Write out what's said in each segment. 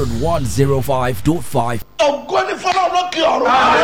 105.5. ògo ní fọlọ́ lókè ọ̀run.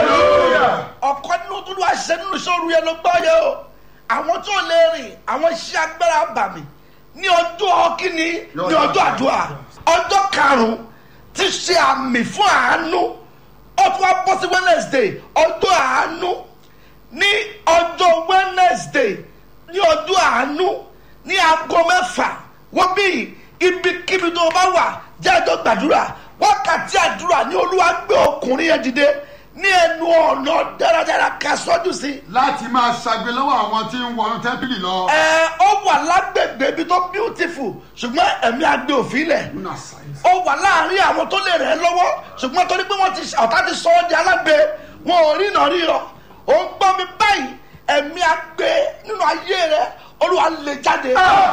ọ̀kọ́ nínú tó wá ṣe nínú sóru yẹn ló gbọ́ yẹ o. àwọn tó lè rìn àwọn iṣẹ́ agbára bà mí ní ọjọ́ kínní ní ọjọ́ àdúrà ọjọ́ karùn-ún ti ṣe àmì fún àánú ó tún wá bọ́ sí wednesday ọjọ́ àánú ní ọjọ́ wednesday ní ọjọ́ àánú ní aago mẹ́fà wọ́n bí ibikíbi tó o bá wà jẹ́ ẹjọ́ gbàdúrà wákàtí àdúrà ní olúwa gbé ọkùnrin yẹn dìde ní ẹnu ọ̀nà dáradára ká sọ́jú sí i láti máa ṣàgbé lọ́wọ́ àwọn tí ń wọnú tẹ́ḿpìlì lọ. ẹ ó wà lágbègbè ibi tó beautiful ṣùgbọ́n ẹ̀mí agbe òfin lẹ̀ Nínú àṣà yìí. ó wà láàrin àwọn tó lè rẹ̀ ẹ́ lọ́wọ́ ṣùgbọ́n torí pé wọ́n ti ọ̀tá ti sọ ọ́ di alágbe wọn ò rí ìnà ríran ó ń gbọ́ mi báyìí ẹ̀mí agbe nínú ayé rẹ olúwa lè jáde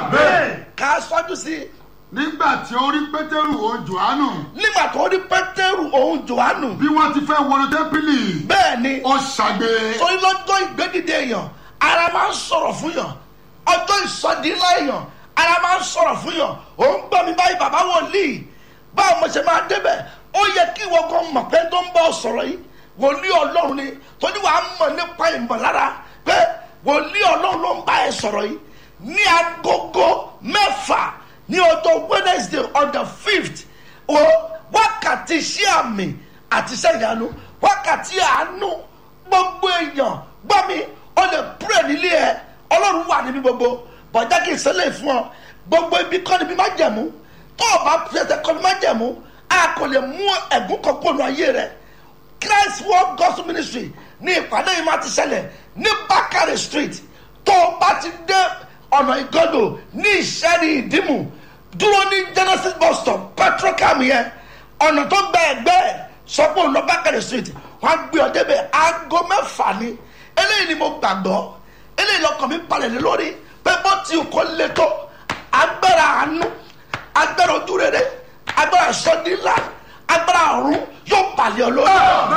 ká sọ́jú sí i nígbà tí ó rí pétérù òun jòhánù nígbà tó rí pétérù òun jòhánù bí wọ́n ti fẹ́ wọnú tẹ́ḿpìlì bẹ́ẹ̀ ni ó ṣàgbé. torí lọ́jọ́ ìgbédìde èèyàn ara máa ń sọ̀rọ̀ fún yàn ọjọ́ ìsọdí ńlá èèyàn ara máa ń sọ̀rọ̀ fún yàn ò ń gbọ́ mi báyìí bàbá wòlíì báwo mo ṣe máa débẹ̀ ó yẹ kí ìwọ gan mọ̀ pé tó ń bọ̀ sọ̀rọ̀ yìí wòlíì ọlọ́run ni torí wàá mọ̀ nípa ìmọ̀lára pé wòlíì ọlọ́run ló ń bá ẹ sọ̀rọ̀ yìí ní agogo mẹ́fà ní ọjọ́ wednesday on the fifth o wákàtí iṣẹ́ àmì àti iṣẹ́ ìyanu wákàtí àánú gbogbo èèyàn gbọ́ mi ó lè pray nílé ẹ ọlọ́run wà níbi gbogbo bọ̀dá kì í ṣẹlẹ̀ fún ọ gbogbo ibi kọ́ níbi má jẹ̀mú tó o bá pèsè kọ́ níbi má jẹ̀mú a kò lè mú ẹ̀gún kan kó nu ayé rẹ christ world gospel ministry ní ìpàdé yìí má ti ṣẹlẹ̀ ní bakare street tó o bá ti dé ọ̀nà ìgọ́dọ̀ ní ìṣẹ́ni ìdímù dúró ní genesis bus stop petrocam yẹn ọ̀nà tó gba ẹ̀gbẹ́ ẹ̀ sọ pé òun lọ bákàrẹ̀ street wọ́n á gbé ọ débẹ̀ aago mẹ́fà ni eléyìí ni mo gbàgbọ́ eléyìí lọkàn mi balẹ̀ lé lórí pé bó ti kò le tó agbára àánú agbára ojú rere agbára sọdínlá agbára ọ̀run yóò balẹ̀ ọ lórí.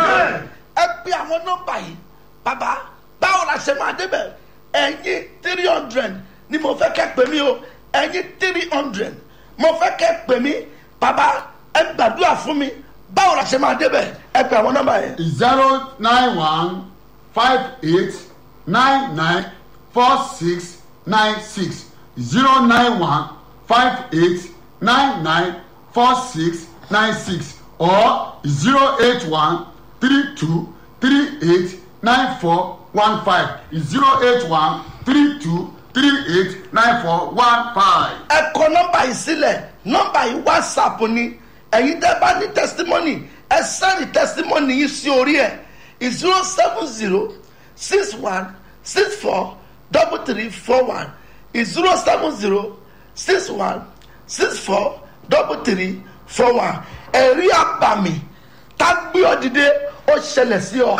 ẹ pe àwọn nọ́mbà yìí bàbá báwo la ṣe máa débẹ̀ ẹ̀yin three hundred ni mo fẹ́ kẹ́ pè mí o ẹ̀yin three hundred mo fẹ́ kẹ́ pè mí bàbá ẹ gbàdúrà fún mi báwo la ṣe máa débẹ̀ ẹ pe àwọn nọ́mbà yẹn. zero nine one five eight nine nine four six nine six zero nine one five eight nine nine four six nine six or zero eight one three two three eight nine four one five zero eight one three two three eight nine four one five. ẹ kọ nọmba yìí sílẹ̀ nọmba yìí whatsapp ni ẹ̀yin tẹ́ bá ní testimony ẹ sẹ́ni testimony yìí sí orí ẹ̀ zero seven zero six one six four double three four one zero seven zero six one six four double three four one ẹ̀rí àbàmì tá gbé ọ dìde ó ṣẹlẹ̀ sí ọ.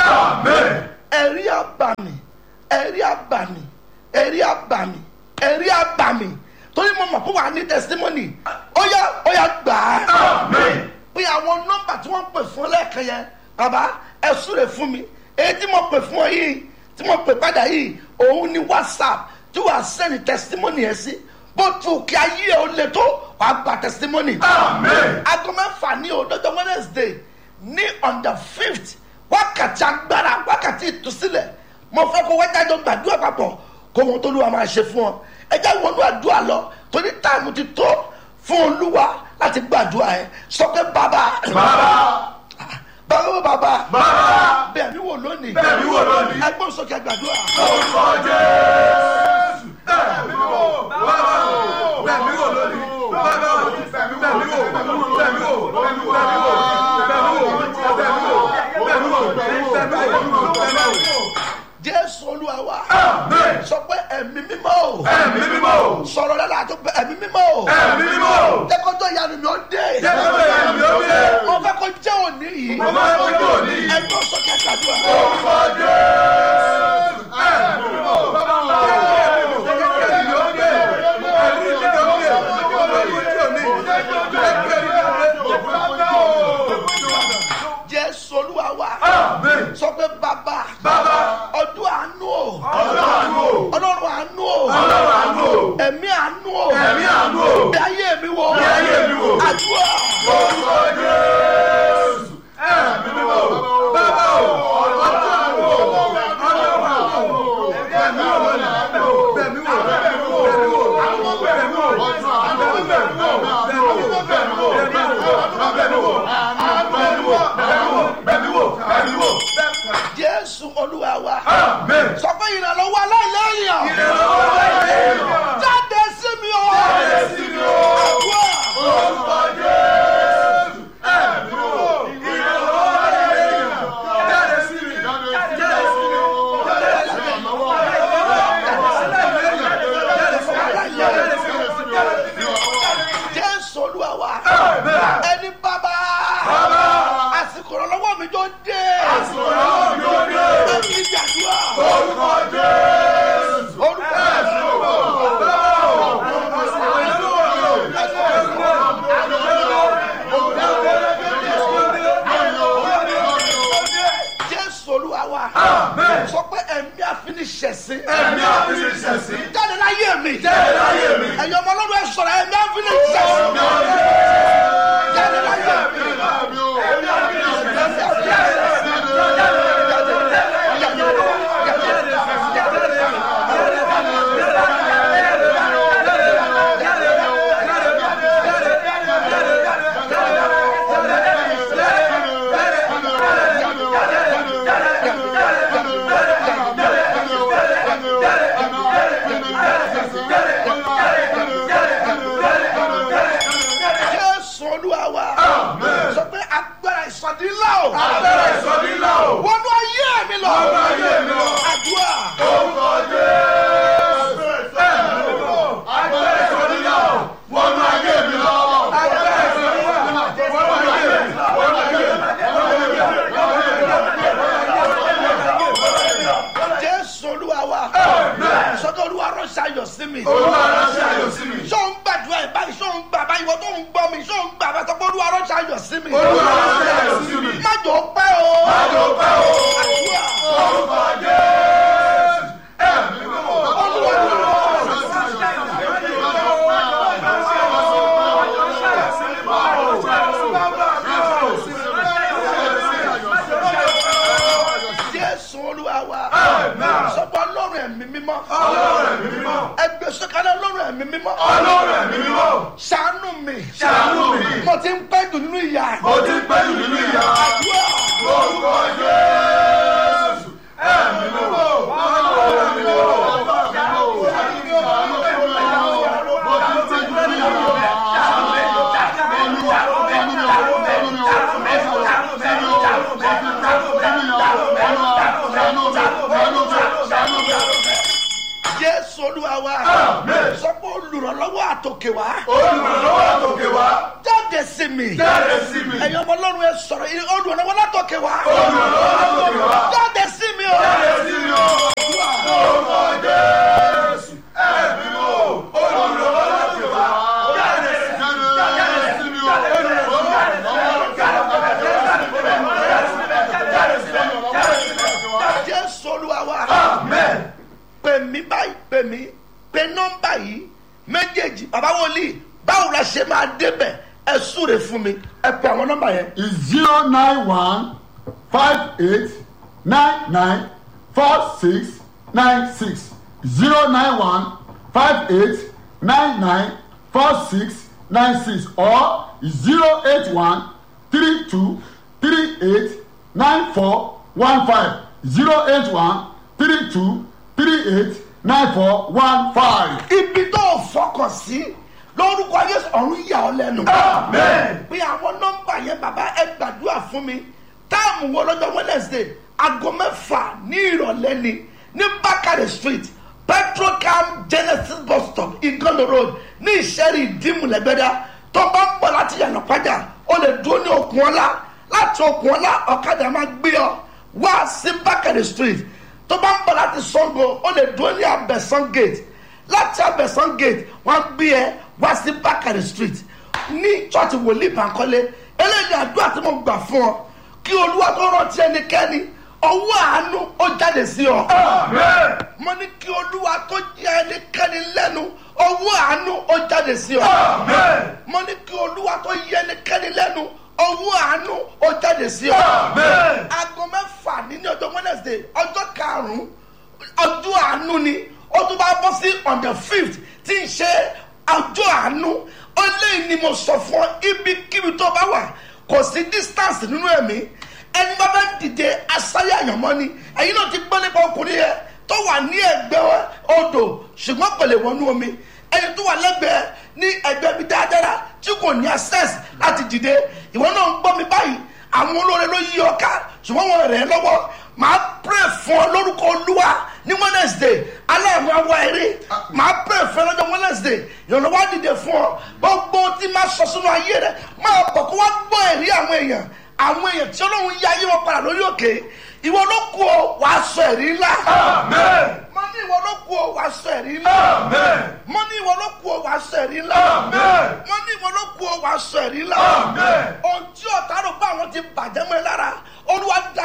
ẹ̀rí àbàmì ẹ̀rí àbàmì ẹ̀rí àbàmì ẹ̀rí àbàmì torí mo mọ̀ pé wà á ní testimony ó yá ó yá gbà á. bí àwọn nọ́mbà tí wọ́n pè fún ọ lẹ́ẹ̀kan yẹn bàbá ẹ súre fún mi èyí tí mo pè fún ọ yìí tí mo pè padà yìí òun ni whatsapp tí wàá sẹ́ni testimony yẹn sí bó tu kí ayé ẹ ó le tó wàá gba testimony. aago mẹ́fà ní òdòdó wednesday ní on the fifth wákàtí agbára wákàtí ìtúsílẹ̀ mo fẹ́ kó wájájọ gbàdúrà papọ̀ kó wọn tó lùwà máa ṣe fún ọ ẹjẹ wọnú àdúrà lọ torí táìmù ti tó fún olúwa láti gbàdúrà ẹ sọ pé bàbá bàbá bàbá bẹ́ẹ̀ mi wò lónìí Bẹ̀ mí wò lónìí. ẹgbọ́n sókè gbàdúrà orúkọ jésù bẹ́ẹ̀ mi wò bàbá o bẹ́ẹ̀ mi wò lónìí bàbá o bẹ́ẹ̀ mi wò bẹ́ẹ̀ mi wò bẹ́ẹ̀ mi wò bẹ́ẹ̀ mi wò bẹ́ẹ̀ mi wò bẹ́ẹ̀ mi wò bẹ́ẹ̀ mi wò bẹ́ẹ̀ mi wò bẹ́ẹ̀ mi wò. jésù olúwa wa Amen. sọ pé ẹ̀mí mímọ́ o ẹ̀mí mímọ́ o sọ̀rọ̀ lẹ́la tó pé ẹ̀mí mímọ́ o ẹ̀mí mímọ́ o jẹ́kọ́jọ́ ìyanu mi ó dé jẹ́ kó bẹ̀rẹ̀ mi ó dé mo fẹ́ kó jẹ́ òní yìí mo máa ń fojú òní yìí ẹgbọ́n sókè gbàdúrà orúkọ jésù ẹ̀mí mímọ́ o bàbá o ẹ̀mí mímọ́ o jẹ́ kó bẹ̀rẹ̀ mi ó dé ẹ̀mí mímọ́ o jẹ́ kó bẹ̀rẹ̀ mi ó dé jẹ́ kó bẹ̀rẹ̀ mi ó dé jẹ́ kó bẹ̀rẹ̀ mi ó dé jésù olúwa wa Amen. sọ pé bàbá Bàbá. ọdún àánú o Ọdún àánú o. ọlọ́run àánú o Ọlọ́run àánú o. ẹ̀mí àánú o Ẹ̀mí àánú o. bí ayé mi wo Bí ayé mi wò. àdúrà Orúkọ Jésù. ìsọdí ńlá o. agbára ìsọdí ńlá o. wọnú ayé mi lọ. Wọnú ayé mi lọ. àdúrà. orúkọ jésù. ẹ̀mí mímọ́. agbára ìsọdí ńlá o. wọnú ayé mi lọ. agbára ìsọdí ńlá o. wọnú ayé mi lọ. wọnú ayé mi lọ. jésù olúwa wa. sọ́dọ̀ olúwa ránṣẹ́ ayọ̀ sí mi. olúwa ránṣẹ́ ayọ̀ sí mi. sọ ń gbàdúrà ẹ̀ báyìí sọ ń gbà báyìí wọ́n tó ń gbọ́ mi sọ ń gbà báyìí sọ́kọ́ olúwa ránṣẹ́ ayọ̀ sí mi. olúwa ránṣẹ́ ayọ̀ sí mi. má jò ó pẹ́ o. má jò ó pẹ́ o. àdúrà. orúkọ jésù. ẹ̀mí mímọ́. olúwa jésù olúwa wa. Amen. sọ́kọ́ ọlọ́run ẹ̀mí mímọ́. ọlọ́run ẹ̀mí mímọ́. ẹgbẹ́ sọ́kàlẹ̀ ọlọ́run ẹ̀mí mímọ́. ọlọ́run ẹ̀mí mímọ́. ṣàánú mi. Ṣàánú mi. mo ti ń pẹ́ jù nínú ìyà. mo ti pẹ́ jù nínú ìyá. àdúrà. orúkọ jésù. ẹ̀mí mímọ́. ọlọ́run ẹ̀mí mímọ́. jésù olúwa wa. Amen. sọ́kọ́ olùrànlọ́wọ́ àtòkè wá. olùrànlọ́wọ́ àtòkè wá. jáde sí mi. jáde sí mi. ẹ̀yin ọmọ ọlọ́run ẹ sọ̀rọ̀ yìí olùrànlọ́wọ́ látòkè wá. olùrànlọ́wọ́ àtòkè wá. jáde sí mi o. jáde sí mi o. orúkọ jésù. ẹ̀mí mímọ́. olùrànlọ́wọ́ àtòkè wá. jáde sí mi. jésù olúwa wa. amen. pè mí báyìí pè mí pè nọ́mbà yìí méjèèjì bàbá wòlíì báwo la ṣe máa débẹ̀ ẹ súre fún mi ẹ pè àwọn nọ́mbà yẹn. is zero nine one five eight nine nine four six nine six zero nine one five eight nine nine four six nine six or zero eight one three two three eight nine four one five zero eight one three two three eight nine four one five. ibi tó o fọkàn sí lórúkọ yéésù ọ̀run yà ọ́ lẹ́nu. Amen. pé àwọn nọ́mbà yẹn bàbá ẹ gbàdúrà fún mi táàmù wo lọ́jọ́ wednesday aago mẹ́fà ní ìrọ̀lẹ́ ni ní bákàrẹ̀ street petrocam genesis bus stop igondo road ní ìṣẹ́rí ìdímùlẹ́gbẹ́dá tó bá ń bọ̀ láti yànnà pàjá o lè dúró ní okùn ọlá láti okùn ọlá ọ̀kadà máa gbé ọ wá sí bákàrẹ̀ street tó bá ń bọ̀ láti sango o lè dúró ní abẹ́sán gate láti abẹ́sán gate wọ́n á gbé ẹ wá sí bákàrẹ̀ street ní chọ́ọ̀tì wòlíì bankole eléyìí àdúrà tí mo gbà fún ọ kí olúwa tó rántí ẹnikẹ́ni ọwọ́ àánú ó jáde sí ọ. amen. mo ní kí olúwa tó jẹ ẹnikẹ́ni lẹ́nu ọwọ́ àánú ó jáde sí ọ. amen. mo ní kí olúwa tó yẹ ẹnikẹ́ni lẹ́nu ọwọ́ àánú ó jáde sí ọ. amen. aago mẹ́fà ní ní ọjọ́ wednesday ọjọ́ karùn-ún ọjọ́ àánú ni ó tún bá bọ́ sí on the fifth tí ń ṣe ọjọ́ àánú ó léyìn ni mo sọ fún ọ ibikíbi tó bá wà kò sí distance nínú ẹ̀mí ẹni bá fẹ́ dìde asáyé àyànmọ́ ni ẹ̀yin náà ti gbọ́ nípa ọkùnrin yẹn tó wà ní ẹgbẹ́ odò ṣùgbọ́n kò lè wọnú omi ẹni tó wà lẹ́gbẹ̀ẹ́ ní ẹgbẹ́ mi dáadáa tí kò ní access láti dìde ìwọ náà ń gbọ́ mi báyìí àwọn olóore ló yí ọ ká ṣùgbọ́n wọn rẹ̀ ẹ́ lọ́wọ́ màá pray fún ọ lórúkọ olúwa ní wednesday aláàmú awa eré màá pray fún ọ lọ́jọ́ wednesday ìrànlọ́wọ́ á dìde fún ọ gbogbo tí máa sọ sínú ayé rẹ máa bọ̀ kó wá gbọ́ ẹ̀rí àwọn èèyàn àwọn èèyàn tí ọlọ́run yá ayé wọn padà lórí òkè ìwọ ló kú ọ wàá sọ ẹ̀rí ńlá amen. mo ní ìwọ ló kú ọ wàá sọ ẹ̀rí ńlá amen. mo ní ìwọ ló kú ọ wàá sọ ẹ̀rí ńlá Amen. mo ní ìwọ ló kú ọ wàá sọ ẹ̀rí ńlá Amen. ohun tí ọ̀tá rò pé àwọn ti bàjẹ́ mọ́ ẹ lára olúwa dá